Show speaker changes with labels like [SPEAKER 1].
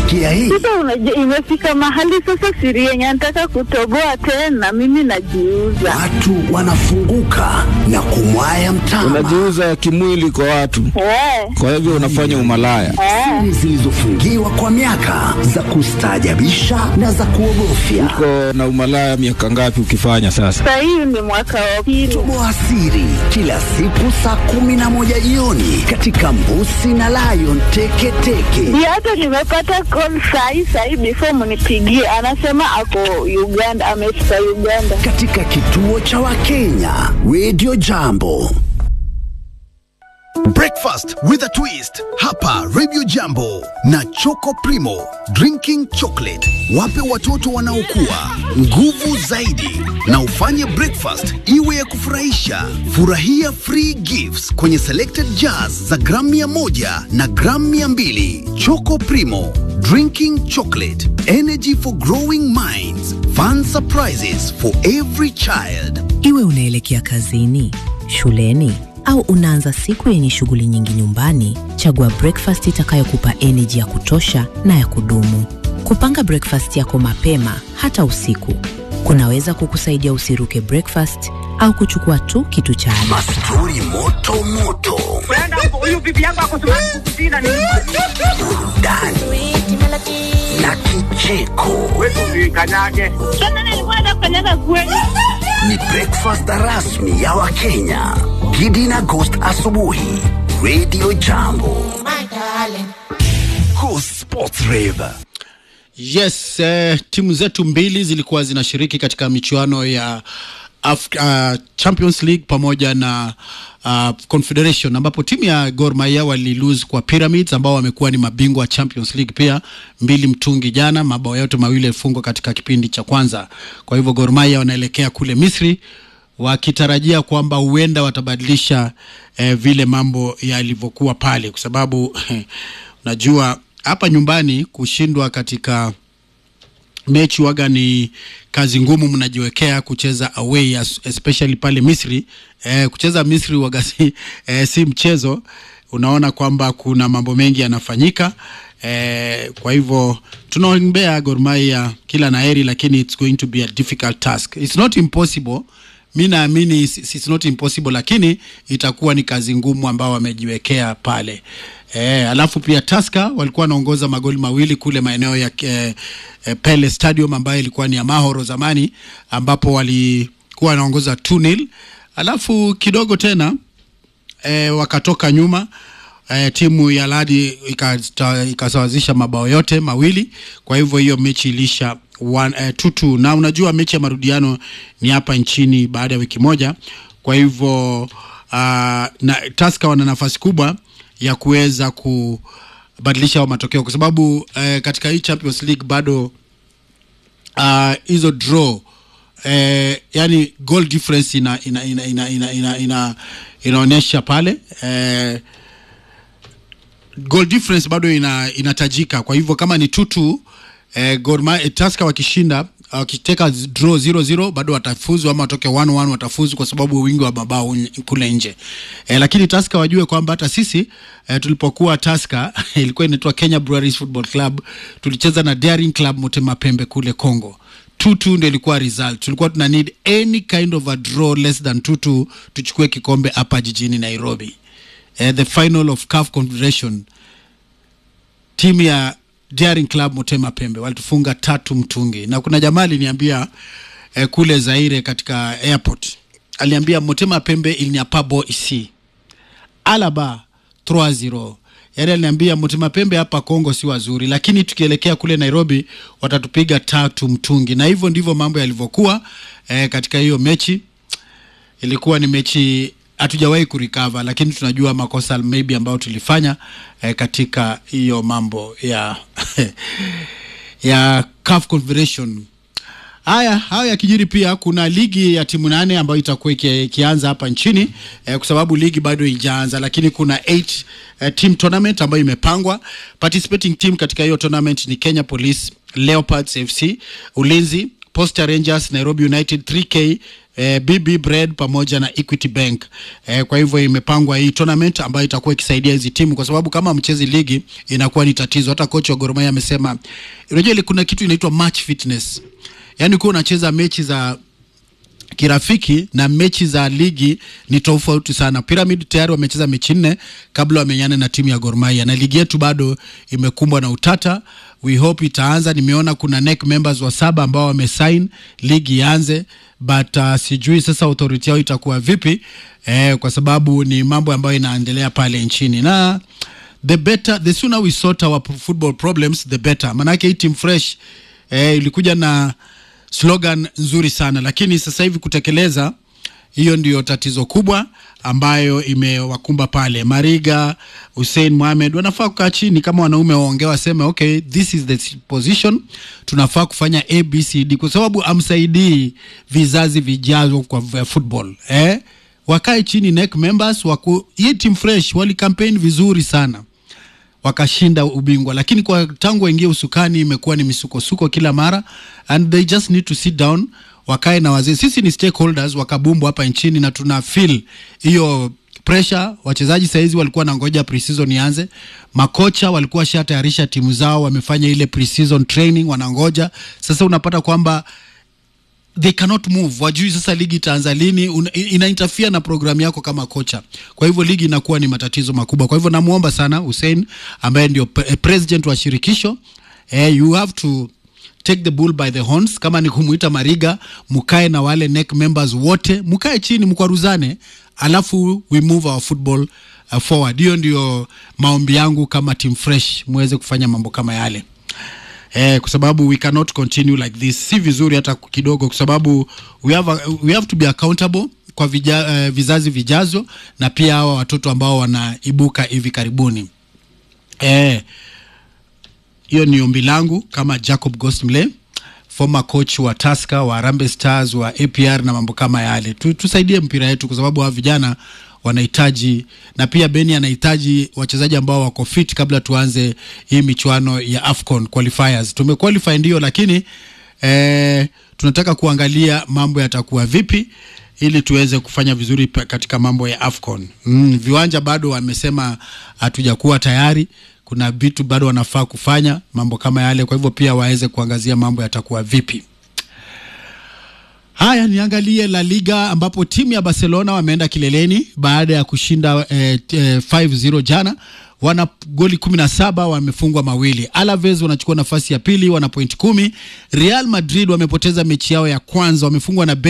[SPEAKER 1] Umesikia hii?
[SPEAKER 2] Sasa unajua, imefika mahali sasa siri yenye nataka kutoboa tena, mimi najiuza.
[SPEAKER 1] Watu wanafunguka na kumwaya mtama.
[SPEAKER 3] Unajiuza kimwili kwa watu,
[SPEAKER 2] Eh,
[SPEAKER 3] kwa hivyo unafanya umalaya.
[SPEAKER 2] eh.
[SPEAKER 1] Siri zilizofungiwa kwa miaka za kustaajabisha na za kuogofya.
[SPEAKER 3] Uko na umalaya miaka ngapi ukifanya sasa?
[SPEAKER 2] Sasa hii ni mwaka wa pili.
[SPEAKER 1] Toboa siri kila siku saa kumi na moja jioni katika Mbusi na Lion Teketeke.
[SPEAKER 2] Ndio hata nimepata call sahi sahi, before mnipigie, anasema ako Uganda, amefika Uganda.
[SPEAKER 1] katika kituo cha Wakenya Radio Jambo.
[SPEAKER 4] Breakfast with a twist hapa Radio Jambo na Choco Primo drinking chocolate. Wape watoto wanaokua nguvu zaidi na ufanye breakfast iwe ya kufurahisha. Furahia free gifts kwenye selected jars za gramu mia moja na gramu mia mbili. Choco Primo drinking chocolate energy for growing minds fun surprises for every child.
[SPEAKER 5] Iwe unaelekea kazini, shuleni au unaanza siku yenye shughuli nyingi nyumbani, chagua breakfast itakayokupa energy ya kutosha na ya kudumu. Kupanga breakfast yako mapema hata usiku kunaweza kukusaidia usiruke breakfast au kuchukua tu kitu cha ada.
[SPEAKER 1] Mastori moto moto,
[SPEAKER 6] huyu bibi yangu ako kusina ni
[SPEAKER 1] burudani na kicheko.
[SPEAKER 6] wetu kanyage.
[SPEAKER 2] Tena nilikuwa nataka kukanyaga kweli.
[SPEAKER 1] Ni breakfast rasmi ya Wakenya. Gidi na Ghost asubuhi, Radio Jambo. Go Sports Rave.
[SPEAKER 7] Yes, eh, timu zetu mbili zilikuwa zinashiriki katika michuano ya Af uh, Champions League pamoja na uh, Confederation ambapo timu ya Gor Mahia walilose kwa Pyramids ambao wamekuwa ni mabingwa wa Champions League pia mbili mtungi jana, mabao yote mawili yalifungwa katika kipindi cha kwanza. Kwa hivyo Gor Mahia wanaelekea kule Misri wakitarajia kwamba huenda watabadilisha eh, vile mambo yalivyokuwa pale, kwa sababu unajua hapa nyumbani kushindwa katika mechi waga ni kazi ngumu mnajiwekea kucheza away as- especially pale Misri. Eh, kucheza Misri waga si, eh, si mchezo. Unaona kwamba kuna mambo mengi yanafanyika. Eh, kwa hivyo tunaombea Gor Mahia kila naheri, lakini it's going to be a difficult task. It's not impossible mi naamini it's it's not impossible lakini itakuwa ni kazi ngumu ambao wamejiwekea pale e, alafu pia Tusker walikuwa wanaongoza magoli mawili kule maeneo ya e, e, Pele Stadium ambayo ilikuwa ni ya Mahoro zamani ambapo walikuwa wanaongoza 2-0 alafu kidogo tena e, wakatoka nyuma e, timu ya Ladi ikasta- ikasawazisha mabao yote mawili. Kwa hivyo hiyo mechi ilisha 2-2 na unajua mechi ya marudiano ni hapa nchini baada ya wiki moja. Kwa hivyo uh, na Tusker wana nafasi kubwa ya kuweza kubadilisha hayo matokeo kwa sababu eh, katika hii Champions League bado ah, hizo draw eh, yani goal difference ina ina ina ina ina, ina, ina inaonyesha pale eh, goal difference bado ina inatajika. Kwa hivyo kama ni tutu eh, Gor Mahia eh, Tusker wakishinda wakiteka z- draw 0-0 bado watafuzu ama watoke 1-1 watafuzu kwa sababu wingi wa mabao n- kule nje eh, lakini Tusker wajue kwamba hata sisi eh, tulipokuwa Tusker ilikuwa inaitwa Kenya Breweries Football Club tulicheza na Daring Club Motema Pembe kule Congo 2-2 ndio ilikuwa result. Tulikuwa tuna need any kind of a draw less than 2-2 tuchukue kikombe hapa jijini Nairobi. Eh, the final of CAF Confederation timu ya Daring Club Motema Pembe walitufunga tatu mtungi, na kuna jamaa aliniambia eh, kule Zaire katika airport aliambia Motema Pembe ilinyapa bo isi alaba 3-0 yaani aliniambia Motema Pembe hapa Kongo si wazuri, lakini tukielekea kule Nairobi watatupiga tatu mtungi, na hivyo ndivyo mambo yalivyokuwa eh, katika hiyo mechi ilikuwa ni mechi hatujawahi kurecover, lakini tunajua makosa maybe ambayo tulifanya eh, katika hiyo mambo ya ya CAF Confederation. Haya, hayo yakijiri, pia kuna ligi ya timu nane ambayo itakuwa iki- ikianza hapa nchini eh, kwa sababu ligi bado haijaanza, lakini kuna eight eh, team tournament ambayo imepangwa. Participating team katika hiyo tournament ni Kenya Police, Leopards FC, Ulinzi, Posta Rangers, Nairobi United, 3K eh, BB Bread pamoja na Equity Bank. Eh, kwa hivyo imepangwa hii tournament ambayo itakuwa ikisaidia hizi timu, kwa sababu kama mchezi ligi inakuwa ni tatizo. Hata kocha wa Gor Mahia amesema, unajua ile kuna kitu inaitwa match fitness, yaani kuwa unacheza mechi za kirafiki na mechi za ligi ni tofauti sana. Pyramid tayari wamecheza mechi nne kabla wamenyane na timu ya Gor Mahia, na ligi yetu bado imekumbwa na utata. We hope itaanza. Nimeona kuna NEC members wa saba ambao wamesign ligi ianze, but uh, sijui sasa authority yao itakuwa vipi eh, kwa sababu ni mambo ambayo inaendelea pale nchini na the better the sooner we sort our football problems the better. Manake hii team fresh eh, ilikuja na slogan nzuri sana, lakini sasa hivi kutekeleza hiyo ndio tatizo kubwa ambayo imewakumba pale. Mariga, Hussein Mohamed wanafaa kukaa chini kama wanaume waongee, waseme okay, this is the position, tunafaa kufanya ABCD, kwa sababu amsaidii vizazi vijavyo kwa vya football eh? Wakae chini NEC members waku, hii team fresh wali campaign vizuri sana wakashinda ubingwa, lakini kwa tangu waingie usukani imekuwa ni misukosuko kila mara, and they just need to sit down, wakae na wazee. Sisi ni stakeholders wa kabumbu hapa nchini na tuna feel hiyo pressure. Wachezaji saizi walikuwa na ngoja pre-season ianze, makocha walikuwa shatayarisha timu zao, wamefanya ile pre-season training, wanangoja sasa. Unapata kwamba they cannot move, wajui sasa ligi itaanza lini. Una- Ina interfere na programu yako kama kocha, kwa hivyo ligi inakuwa ni matatizo makubwa. Kwa hivyo namuomba sana Hussein ambaye ndio pre- eh, president wa shirikisho eh, you have to take the bull by the horns. Kama ni kumuita Mariga, mukae na wale NEC members wote, mukae chini mkwaruzane, alafu we move our football uh, forward. Hiyo ndio maombi yangu kama team fresh, muweze kufanya mambo kama yale eh, kwa sababu we cannot continue like this. Si vizuri hata kidogo, kwa sababu we have, a, we have to be accountable kwa vija, eh, vizazi vijazo na pia hawa watoto ambao wanaibuka hivi karibuni eh, hiyo ni ombi langu kama Jacob Gosmle former coach wa Tusker wa Harambee Stars wa APR na mambo kama yale tu, tusaidie mpira yetu kwa sababu hawa vijana wanahitaji na pia Beni anahitaji wachezaji ambao wako fit kabla tuanze hii michuano ya AFCON qualifiers. Tumequalify ndio, lakini eh, tunataka kuangalia mambo yatakuwa vipi ili tuweze kufanya vizuri pa- katika mambo ya AFCON. Mm, viwanja bado wamesema hatujakuwa tayari kuna vitu bado wanafaa kufanya mambo kama yale, kwa hivyo pia waweze kuangazia mambo yatakuwa vipi. Haya, niangalie La Liga ambapo timu ya Barcelona wameenda kileleni baada ya kushinda eh, eh, 5-0 jana. Wana goli 17 wamefungwa mawili. Alaves wanachukua nafasi ya pili, wana point kumi. Real Madrid wamepoteza mechi yao ya kwanza, wamefungwa na